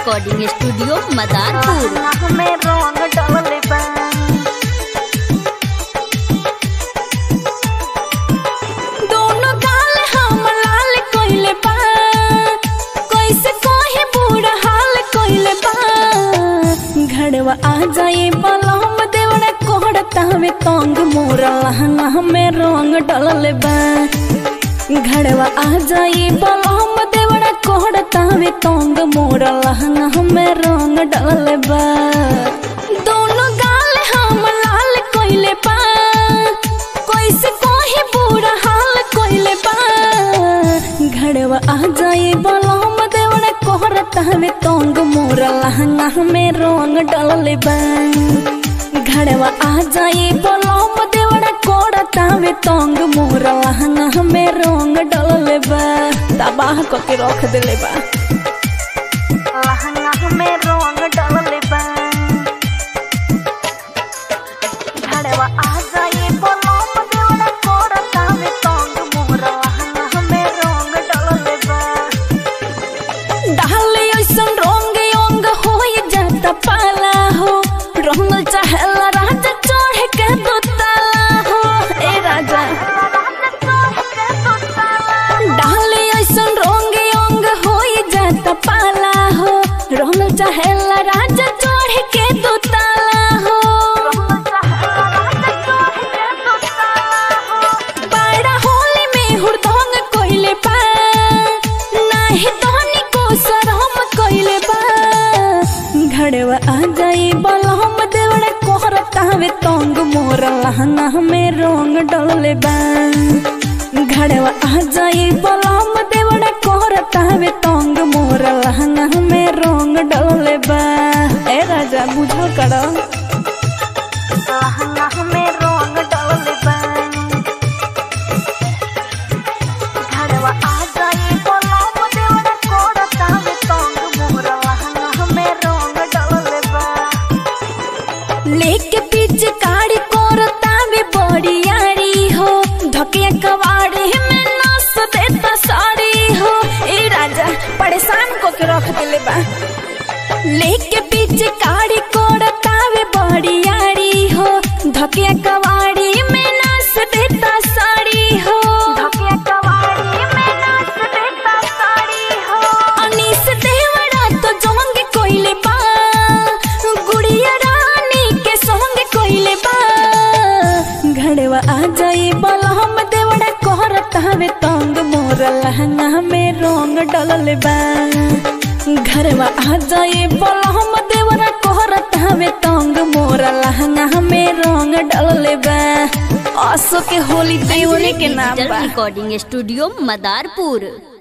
recording studio Madarpur हमें रंग डलले बा दोनों गाल हम लाल कोइले बा कैसे कोही बुरा हाल कोइले बा घड़वा आ जाए बलम देवड़ा कोहड़ता में तंग मोरा लहंगा हमें रंग डलले बा घड़वा आ जाए बलम देवड़ा कोहड़ता में तंग मोरा लहंगा हमें रंग डलले बा दोनों गाल हम लाल कोइले बा कैसे कोही बुरा हाल कोइले बा घड़वा आ जाए बलम देवड़ा कोहरता में तंग मोरा लहंगा में रंग डलले बा घड़वा आ जाए बलम देवड़ा कोड़ता में तंग मोरा लहंगा में रंग डलले बा तबाह करके रख देले बा लहंगा में रंग डलले बा घड़वा आ जाए बलम देवड़ा कोड़ता में तंग मोरा लहंगा में रंग डलले बा डाले ऐसन रंग अंग हो जाता पाला हो रंग चाहेला राजा चढ़ के दो ताला हो ए राजा डाले ऐसन रंग अंग हो जाता पाला हो रंग चाहेला राजा चढ़ के दो ताला हो बड़ा होली में हुरदंग कोइले बा नाही तहनी को सरम कोइले बा घड़वा आ जाए बलहम देवड़ा कोहरता में तंग मोर लहंगा में रंग डलले बा घड़वा आ जाए बलहम देवड़ा कोहरता में तंग मोर लहंगा में रंग डलले बा ए राजा बुझल कर लहंगा में रंग डलले बा घड़वा आ जाए बलहम देवड़ा कोहरता में तंग मोर लहंगा में रंग डलले बा लेके पीछे काड़ी कोरता में बड़ी यारी हो धकिया कवाड़ी में नस देता साड़ी हो ए राजा परेशान को के रख दिले बा लेके पीछे काड़ी कोरता में बड़ी यारी हो धकिया कवाड़ी में नस देता साड़ी हो धकिया कवाड़ी में नस देता साड़ी हो अनीस देवड़ा तो जोंगे कोइले बा गुड़िया रानी के संग कोइले बा घड़वा आ जाए बलहम देवड़ा कोहरता में तंग मोर लहंगा में रंग डलले बा घरवा आ जाए बलहम देवड़ा कोहरता में तंग मोर लहंगा में रंग डलले बा आसो के होली देवने के नाम डिजिटल बा रिकॉर्डिंग स्टूडियो मदारपुर